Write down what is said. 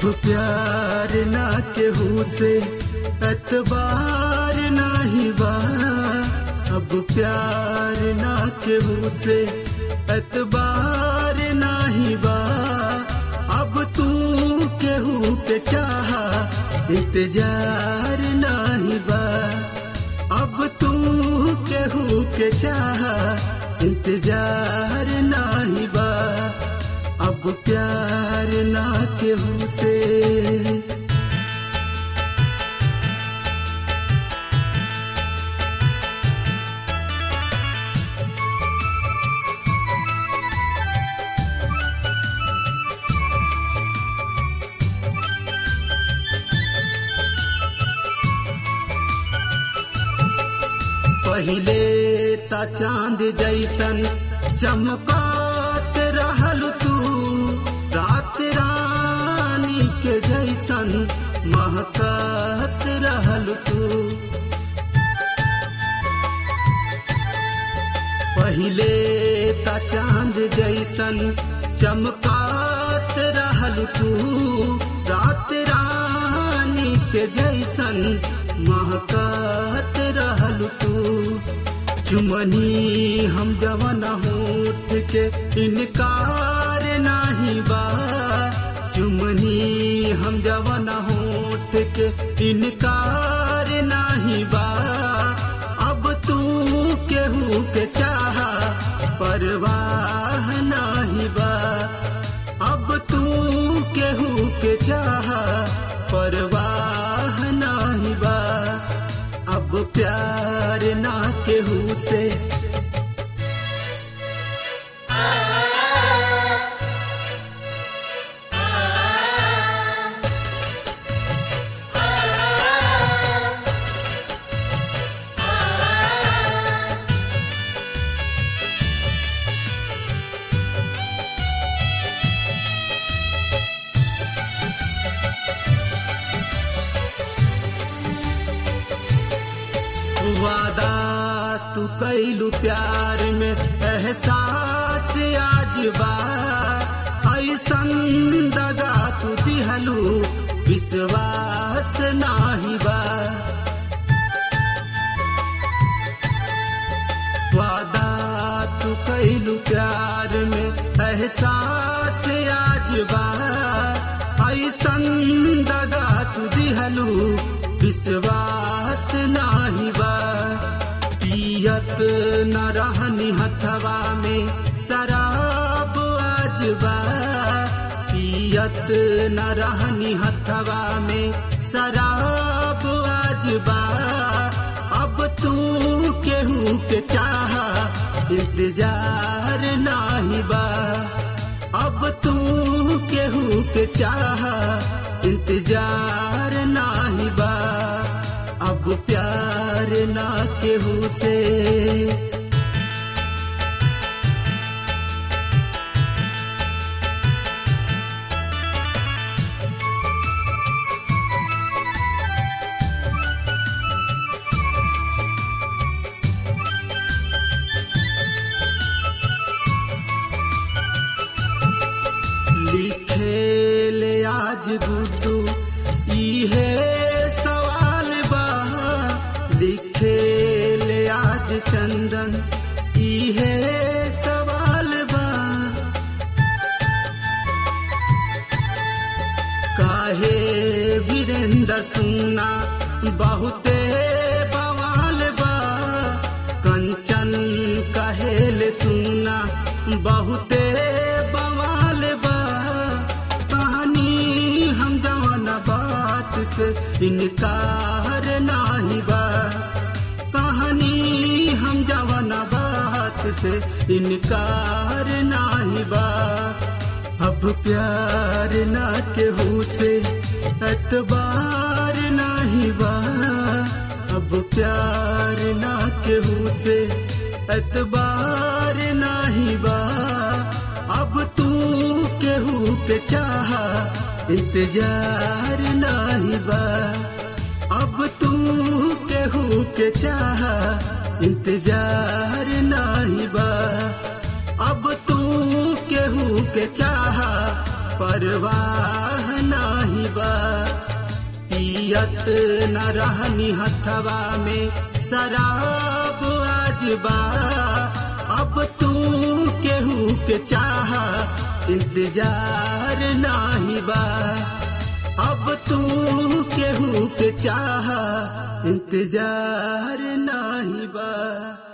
प्यार ना केहू से एतबार नाही बा अब प्यार ना केहू से एतबार नाही बा अब तू केहू के चाहा इंतजार नाही बा अब तू केहू के चाहा इंतजार नाही बा अब प्यार ना केहू से पहिले ता चांद जैसन चमकात रहल तू रात रानी के जैसन महकात रहल तू पहिले ता चांद जैसन चमकात रहल तू रात रानी के जैसन महकात रहल तू चुमनी हम जवन होठ के इनकार नाही बा चुमनी हम जवन होठ के इनकार नाही बा अब तू केहू के चाहा परवाह नाही बा अब तू केहू के चाहा परवाह नाही बा अब प्यार ना केहू से वादा तू कैलू प्यार में एहसास आज बा ऐसन दगा तू दिहलू विश्वास नाही बा वादा तू कैलू प्यार में एहसास आज बा ऐसन दगा तू दिहलू विश्वास नाही बा पियत न रहनी हथवा में शराब आज बा पियत न रहनी हथवा में शराब आज बा अब तू केहू के चाहा इंतजार नाही बा अब तू केहू के चाहा इंतजार नाही बा अब प्यार ना केहू से लिखे ले आज गुड्डू इहे सवाल बा लिखे ले आज चंदन इहे सवाल बा काहे वीरेंद्र सुना बहुते बवाल बा कंचन कहेले सुना बहुते बवाल बा कहानी हम जवान बात से इनकार नाही बा कहानी हम जवान बात से इनकार नाही बा अब प्यार ना केहू से एतबार नाही बा अब प्यार ना केहू से एतबार नाही बा अब तू केहू के चाहा इंतजार नाही बा अब तू केहू के चाहा इंतजार नाही बा अब तू केहू के चाहा परवाह नाही बा पियत न रहनी हथवा में शराब आज बा अब तू केहू के चाह इंतजार नाही बा अब तू केहू के चाह इंतजार नाही बा